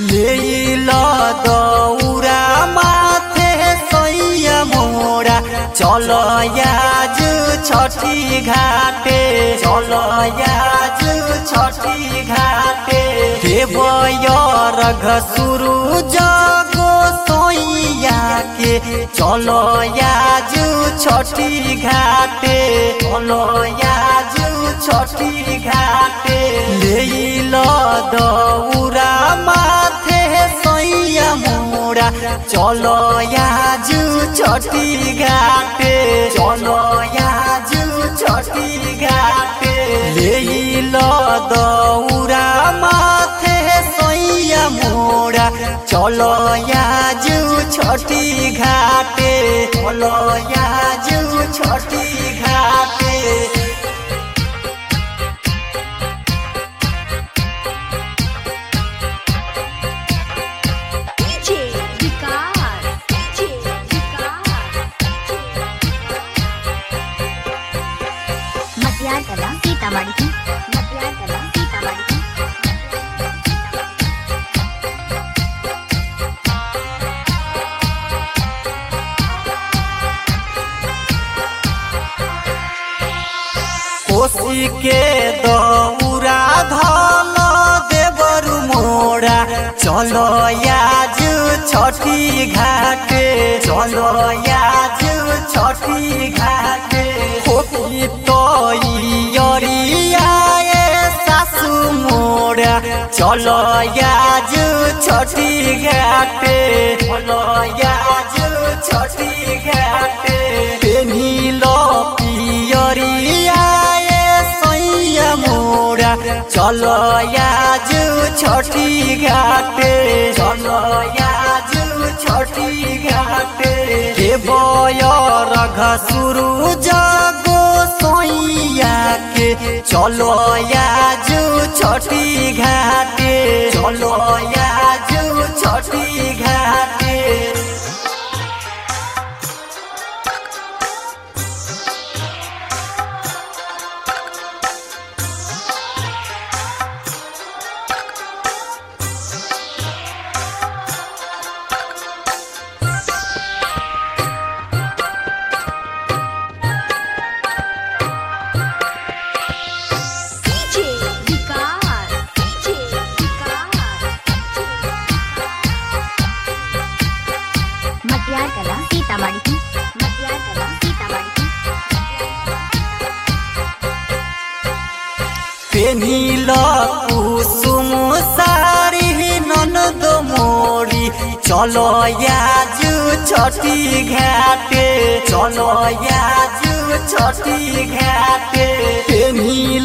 लील दौरा माथे सैया मोरा चल आज छठी घाटे चल आज छठी घाटे देवय रघ सुरु जगो सोइया के चल आज छठी घाटे चल आज छठी घाटे लील दौरा माथे सैया मोरा चलो आज छठी घाटे चलो आज छठी घाटे लील दौरा माथे सैया मोरा चलो आज छठी घाटे चलो आज छठी घाटे DJ विकास DJ विकास मटियार कला सीतामढ़ी की मटियार कला सीतामढ़ी की कोसी के दौरा धल देवरु मोरा चलो आज छठी घाटे चलो आज छठी घाटे खोपी तो यरियाए सासु मोरा चलो आज छठी घाटे चलो आज छठी घाटे पेनिलो पियरियाए सैया मोरा चलो आज छठी घाटे चलो आज छठी घाटे देवय रघ सुरु जगो सैया के चलो आज छठी घाटे चलो आज छठी घाटे DJ विकास DJ विकास मटियार कला सीतामढ़ी की मटियार कला सीतामढ़ी की पेनिल कुसुम सारी ननद मोरी चलो आज छठी घाटे चलो आज छठी घाटे पेनिल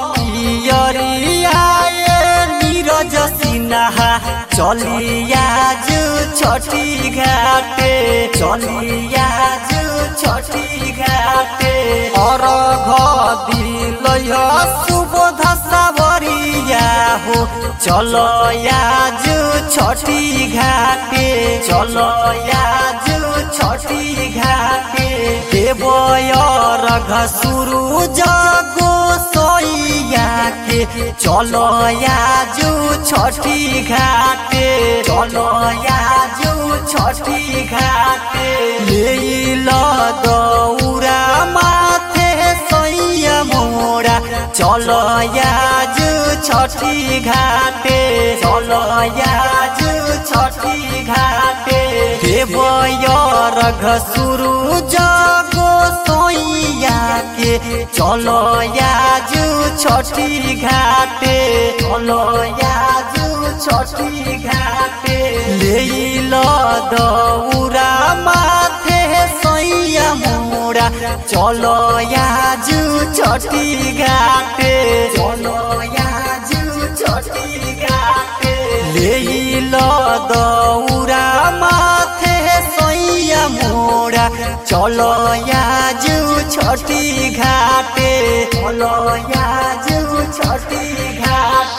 पियरियाए नीरज सिन्हा चली आज छठी घाटे चली आज छठी घाटे और दिल सुबोध सावरिया हो चलो आज छठी घाटे चलो आज छठी घाटे देवय रघ सुरु जगो सैया के चलो आज छठी घाटे चलो आज छठी घाटे लील दौरा माथे सैया मोरा चलो आज छठी घाटे चलो आज छठी घाटे देवय रघ सुरु जगो सैया के चलो आज छठी घाटे चलो आज छठी घाटे लील दौरा माथे सैया मोरा चलो आज छठी घाटे चलो आज छठी घाटे लील दौरा माथे सैया मोरा चलो आज छठी घाटे चलो आज छठी